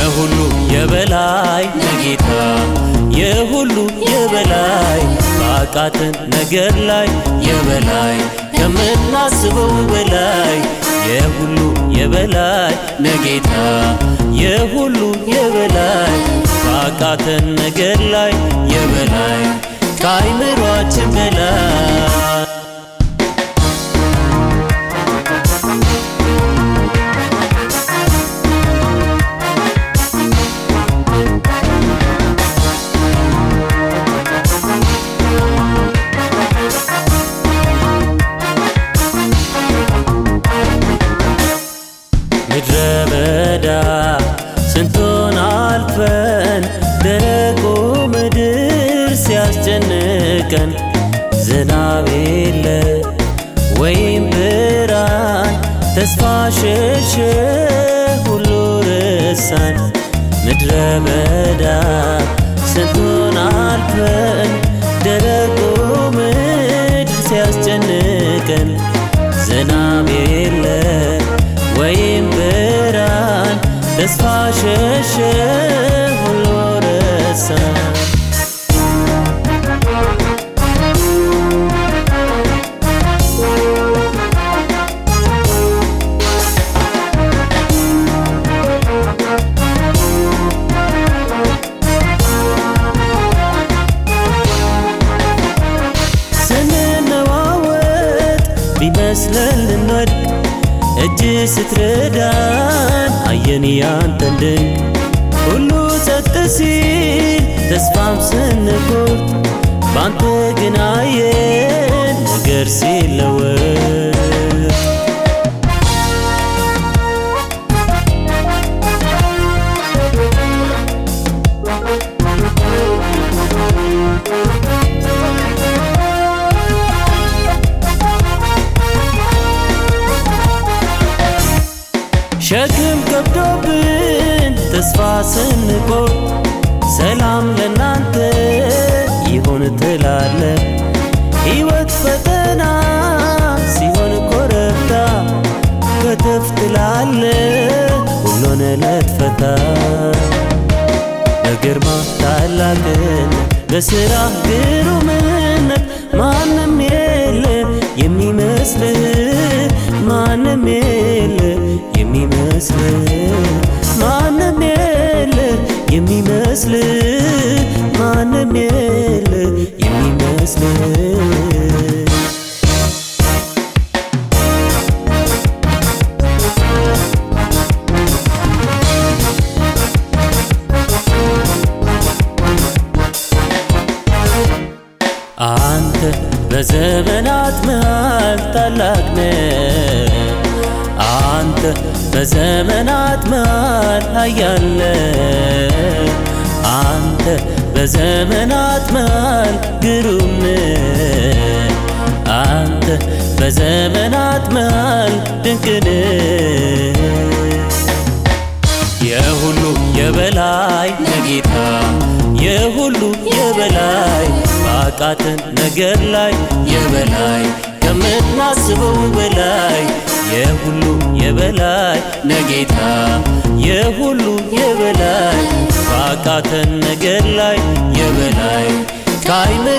የሁሉ የበላይ ነጌታ የሁሉ የበላይ ባቃተን ነገር ላይ የበላይ ከምናስበው በላይ የሁሉ የበላይ ነጌታ የሁሉ የበላይ ባቃተን ነገር ላይ የበላይ ከአይምሯችን በላይ ምድረ በዳ ስንቱን አልፈን ደረቁ ምድር ሲያስጨንቀን ዝናብ የለ ወይም ብርሃን ተስፋ ሸሸ ሁሉ ረሳን ምድረ በዳ ስንቱን አልፈን ደረቁ ምድር ሲያስጨንቀን ዝናብ የለ ወይም ብርሃን ተስፋ ሸሸ ሁሉ ረሳን ስንነዋወጥ ቢመስለን ልንወድቅ እጅ ስትረዳን አየን ያንተን ድንቅ ሁሉ ጸጥ ሲል ተስፋም ስንቆርጥ ባንተ ግን አየን ነገር ሲለወጥ ሸክም ከብዶብን ተስፋ ስንቆርጥ ሰላም ለናንተ ይሁን ትላለ ሕይወት ፈተና ሲሆን ኮረብታ ከተፍ ትላለ ሁሉን ለትፈታ በግርማ ታላቅነት በሥራ ግሩምነት ማንም የለ የሚመስልህ ማንም የለ የሚመስልህ ማንም የለ የሚመስልህ ማንም የለ የሚመስልህ አንተ በዘመናት መሃል ታላቅ ነህ። አንተ በዘመናት መሃል ኃያል ነህ። አንተ በዘመናት መሃል ግሩም ነህ። አንተ በዘመናት መሃል ድንቅ ነህ። የሁሉ የበላይ ነጌታ የሁሉ የበላይ ባቃተን ነገር ላይ የበላይ ከምናስበው በላይ የሁሉ የበላይ ነጌታ የሁሉ የበላይ ባቃተን ነገር ላይ የበላይ ከአይነ